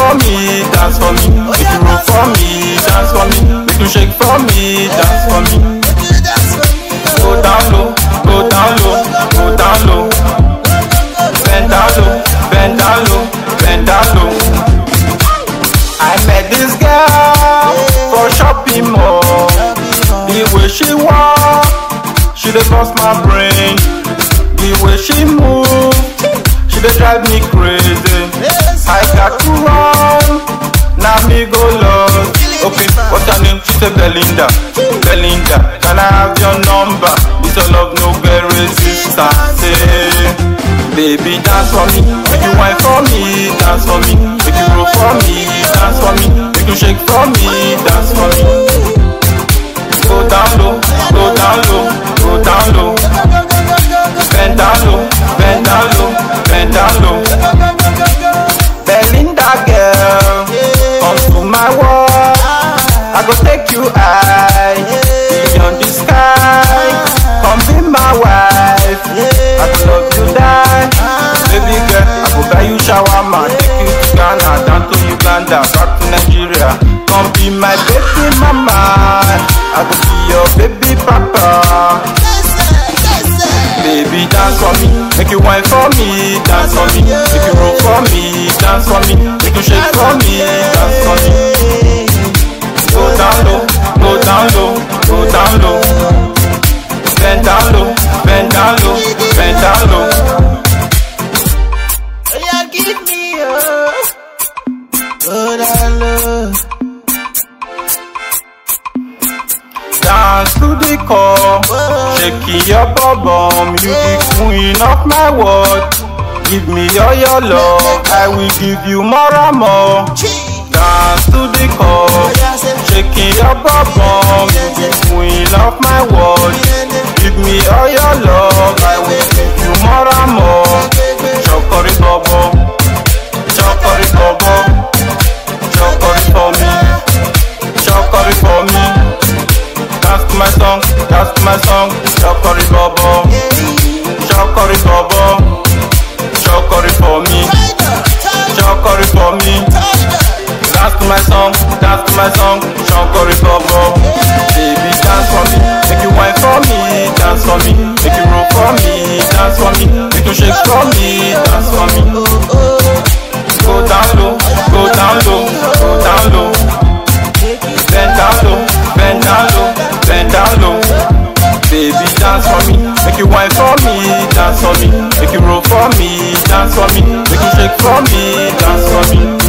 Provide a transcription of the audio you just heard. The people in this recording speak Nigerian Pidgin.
for me, dance for me. Make you roll for me, dance for me. Make you shake for me, dance for me. Go down low, go down low, go down low. Bend down low, bend down low, bend down low. I met this girl for shopping mall. The way she walk, she dey bust my brain. The way she move, she dey drive me crazy. I got to run, now me go lost. Okay, what's her name? She say Belinda. Belinda, can I have your number? This your love no get resistance. eh. Baby, dance for me, make you wine for me, dance for me, make you roll for me, dance for me, make you shake for me, dance for me. Go down low, go down low, go down low. Bend down low, bend down low, bend down low. Belinda girl, come to my world. I go take you high, beyond the sky. Come be my wife. I go love you die. Baby girl, I go buy you shawarma, take you to Ghana, down to Uganda, back to Nigeria. Come be my baby mama. I go be your baby papa. Baby, dance for me, make you wine for me, dance for me, make you roll for me, dance for me, make you shake for me, dance for me. Go down low, go down low, go down low. Bend down low, bend down low, bend down low. Yeah, give me a good love. Dance to the core, shake your bum, you the queen of my world. Give me all your love, I will give you more and more. Dance to the core, shaking your bum, you the queen of my world. Give me all your love, I will give you more and more. Chokori bobo, chokori bobo, chokori for me, chokori for me. Dance to my song, dance to my song, chokori bobo, chokori bobo, chokori for me, chokori for me. Dance to my song, dance to my song, chokori bobo. Baby, dance for me, make you wine for me, dance for me, make you roll for me, dance for me, make you shake for me, dance for me. Go down low, go down low, go down low. Bend down low, bend down low, bend down low. Baby, dance for me, make you wine for me, dance for me, make you roll for me, dance for me, make you shake for me, dance for me.